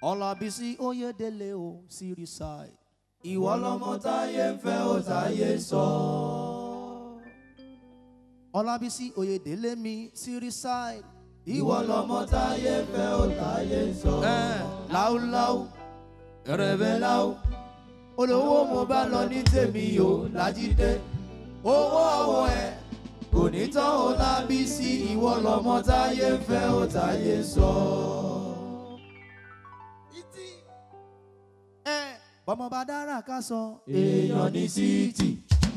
Ọlábísí Oyèdélé o Seaside. ìwọ lọmọ táyé ń fẹ́ ó táyé sọ. Ọlábísí Oyèdélé mi Seaside. ìwọ lọmọ táyé ń fẹ́ ó táyé sọ. Ẹ̀ láúláú ẹrẹ̀bẹ̀ láwù olówó mo bá lọ ní tèmi o lájídé owó ọwọ́ ẹ̀ kò ní tán ó lábí sí ìwọ lọmọ táyé ń fẹ́ ó táyé sọ. ẹ̀ bọ́mọ bá dára ká sọ. èèyàn ní síìtì.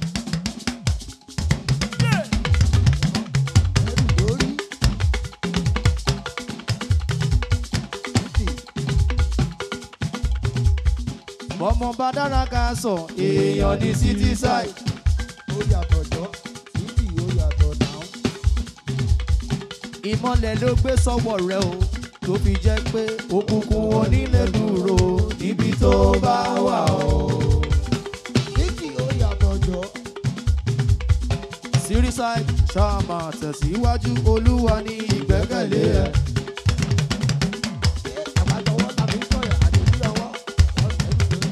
bọ́mọ bá dára ká sọ. èèyàn ní city side. ó yàtọ̀ jọ títì ó yàtọ̀ náà. ìmọ̀lẹ̀ ló gbé sọ́wọ́ rẹ o tó fi jẹ́ pé òkùnkùn onílé dúró níbi tó bá wà o. títì ó yàtọ̀ jọ. Seaside ṣáà máa tẹ̀síwájú olúwa ní ìgbẹ́kẹ̀lé ẹ̀. àbájọwọ́ tàbí sọ̀yà àdébí ọwọ́ ọ̀sẹ̀ ìgbẹ́.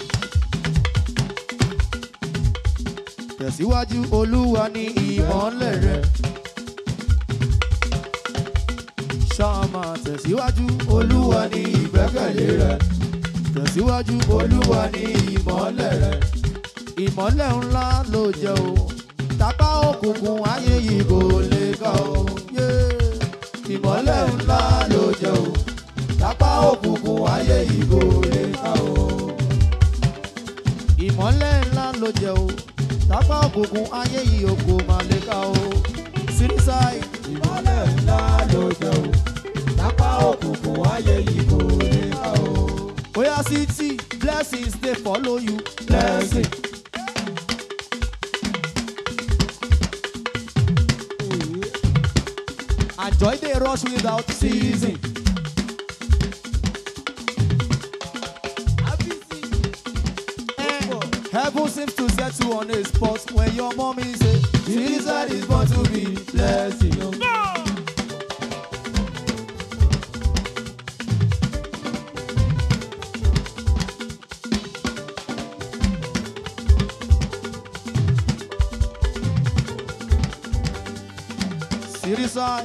tẹ̀síwájú olúwa ní ìmọ̀lẹ̀ rẹ̀. ṣáà máa tẹ̀síwájú olúwa ní ìgbẹ́kẹ̀lé rẹ̀ tẹ̀síwájú olúwa ní ìmọ́lẹ̀ rẹ̀ ìmọ̀lẹ̀ ńlá ló jẹ́ o tápá òkùnkùn ayé yìí kò lè kà o. Yeah. ìmọ́lẹ̀ ńlá ló jẹ́ o lápá òkùnkùn ayé yìí kò lè ká o. ìmọ̀lẹ̀ ńlá ló jẹ́ o tápá òkùnkùn ayé yìí o kò má lè kà o. Seaside ìmọ́lẹ̀ ńlá ló jẹ́ o lápá òkùnkùn ayé yìí kò lè ká o. oya city blessings dey follow you. blessing and joy dey rush without season Eh, heaven seems to set you on a spot when your mommy say. season is born to be blessing o. Seaside.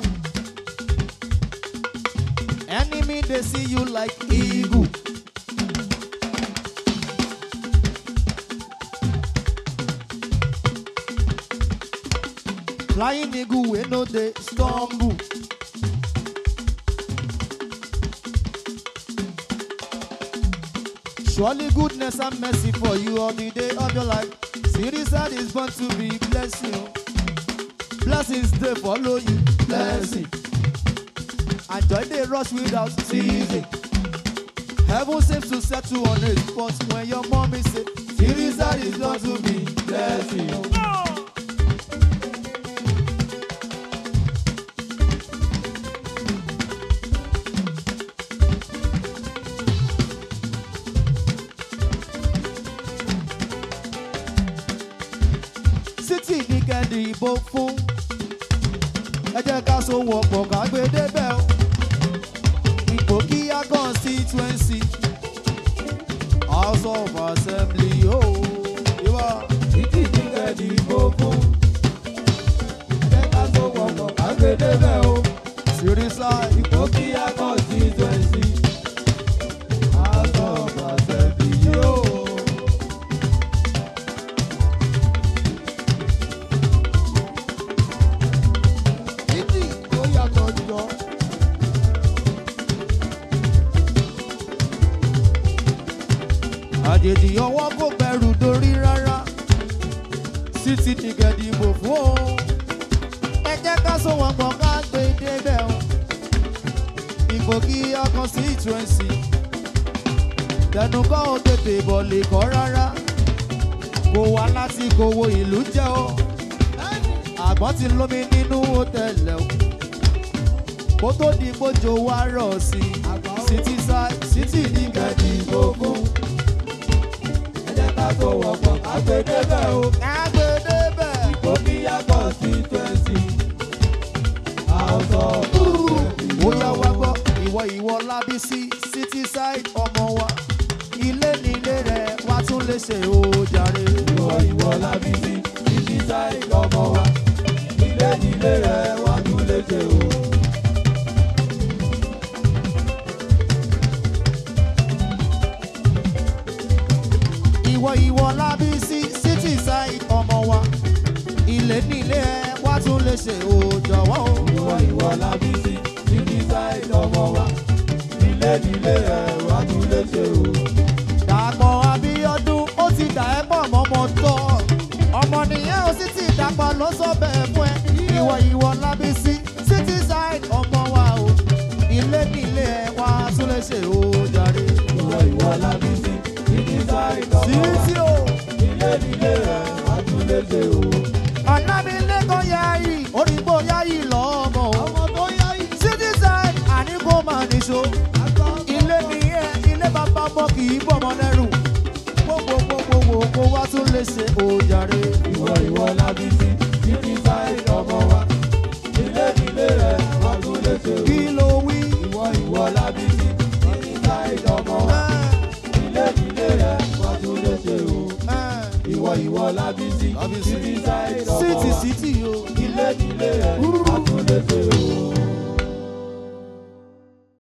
Enemy they see you like eagle. Flying eagle we no dey stumble. Surely goodness and mercy for you all the day of your life. Seaside is born to be blessing. Blessings they follow you. blessing And joy they rush without ceasing. Heaven seems to set you on a spot when your mommy say, season is born to be blessing o. City ní kẹ́ndì ìbò fún. Ẹ jẹ́ ká so wọ̀pọ̀ ká gbé débẹ̀ o. Ipò kíá constituency. House of Assembly o. Ìwà títí jíjẹ dìbò fún. ẹ ká tó wọ̀pọ̀ ká gbé débẹ̀ o. Seaside. ipò kíá constituency. house of assembly yóò. títì ó yàtọ̀ jọ. àjèjì ọwọ́ kò bẹ̀rù dórí rárá City ní kẹ́ndì ìbò fún o. Ẹ jẹ́ ká so wọ̀pọ̀ ká gbé débẹ̀ o. Ipò kíá constituency. tẹnu kọ́ ò tètè bọ̀ lè kọ́ rárá kò wá láti kòwò ìlú jẹ́ o àgbọ̀n ti lómi nínú hòtẹ́ẹ̀lì o kó tó di gbójo wá rọ̀ sí i City side City ní kẹ́ẹ̀dì ìbò fún. ẹ jẹ́ ká tó wọ̀pọ̀ ká gbé débẹ̀ o. kágbédé bẹ́ẹ̀. ipò kíá constituency. house of assembly ó yá wá gbọ́ ìwọ ìwọ lábísí City city side ọmọ wa ilé nílé rẹ̀ wá tún lè ṣe ó jàre. ìwọ ìwọ lábísí títí sáì ọmọ wa ilé nílé rẹ wá tún léṣe o. ìwọ ìwọ lábísí city side ọmọ wa ilé nílé ẹ wá tún lè ṣe ó jọ̀wọ́ o. ìwọ ìwọ lábísí títí sáì ọmọ wa ilé nílé rẹ wá tún léṣe o. dàpọ̀ abíọ́dún ó ti dà ẹ́ pọ̀ mọ́mọ́ tọ́ ọmọ nìyẹn ó sì ti dàpọ̀ ló sọ bẹ́ẹ̀ fún ẹ ìwọ ìwọ lábísí city side ọmọ wa o ilé nílé ẹ wá tún lè ṣe ó jàre. ìwọ ìwọ lábísí títí sáì ọmọ wa títí o ilé nílé rẹ wá tún léṣe o. ọ̀nàmílẹ́kọ̀ọ́ yarí orígbó yarí lọ́mọ o ọmọ tó yá yìí city side àníkó máa níṣó. àgbà ilé nìyẹn ilé bàbá mọ kì í bọ̀mọ lẹ́rù gbogbogbogbogbò kó wá tún lè ṣe òjàre. ìwọ ìwọ lábísí títí sáì ọmọ wa ilé nílé rẹ wá tún léṣe o. kí ló wí. ìwọ ìwọ lábísí títí sáì ọmọ wa ilé nílé rẹ wá tún léṣe o. ìwọ ìwọ lábísí Lábísí. títí sáì ọmọ síìtì wa síìtì o. ilé nílé rẹ wá tún léṣe o.